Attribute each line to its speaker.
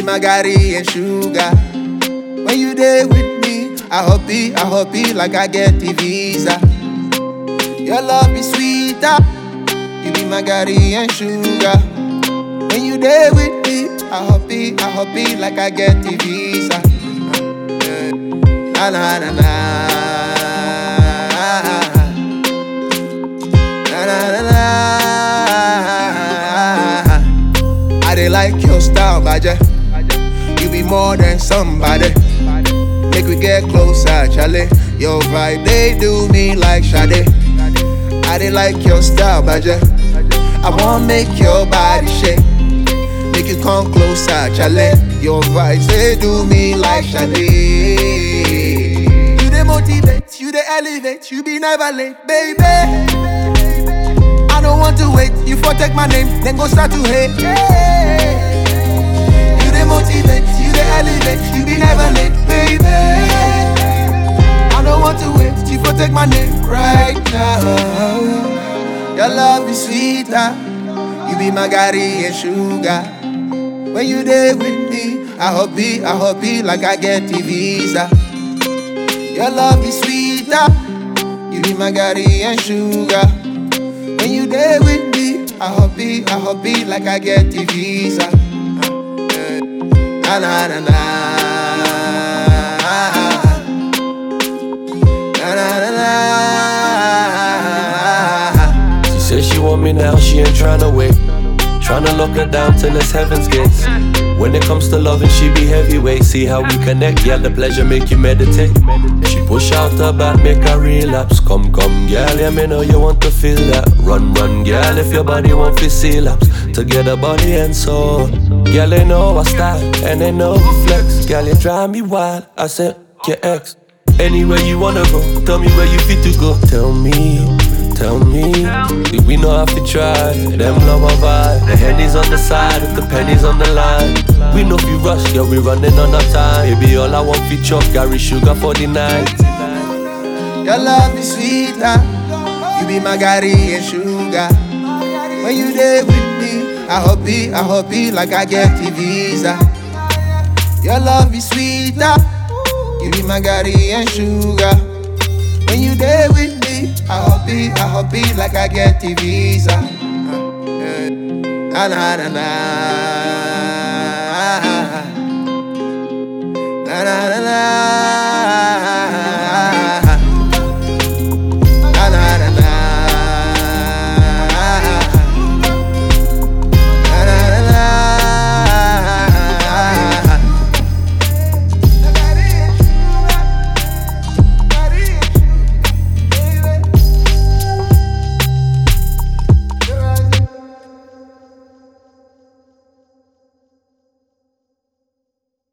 Speaker 1: be my Gary and sugar. When you there with me, I happy, I happy like I get the visa. Your love is sweeter. You be my Gary and sugar. When you there with me, I happy, I happy like I get the visa. Yeah. Na na na na. Na na na na. I dey like your style, baje. You be more than somebody. Make we get closer, Charlie. Your vibe, they do me like Sade. I dey like your style, baje. I wanna make your body shake. Make you come closer, Charlie. Your vibes, they do me like Sade. You dey motivate, you dey elevate, you be never late, baby. I don't want to wait, you for take my name, then go start to hate. You dey motivate, you dey elevate, you be never late, baby. I don't want to wait, you for take my name right now. Your love is sweeter, you be my Gary and sugar. When you there with me, I happy, I happy like I get the visa. Your love is sweeter, you be my Gary and sugar. When you there with me, I happy, I happy like I get the visa. Yeah. Na na na na. Na na na na.
Speaker 2: She says she want me now, she ain't tryna wait. Tryna lock her down till it's heaven's gates. When it comes to loving, she be heavyweight. See how we connect, yeah, the pleasure make you meditate. She push out her back, make her relapse. Come, come, girl, yeah, me know you want to feel that. Run, run, girl, if your body want to see laps. Together, body and soul. Girl, they know I style, and they know we flex. Girl, you drive me wild. I said, your ex. Anywhere you wanna go, tell me where you fit to go. Tell me, tell me. We know how to try. Them love my vibe. The henny's on the side, if the penny's on the line. We know if you rush, yeah, we running on our time. Baby, all I want for chop, Gary Sugar for the night.
Speaker 1: Your love is sweeter. You be my Gary and sugar. When you there with me, I happy, I happy like I get the visa. Your love is sweeter. You be my Gary and sugar. When you there with me, I happy, I happy like I get the visa. Yeah. Na na na na.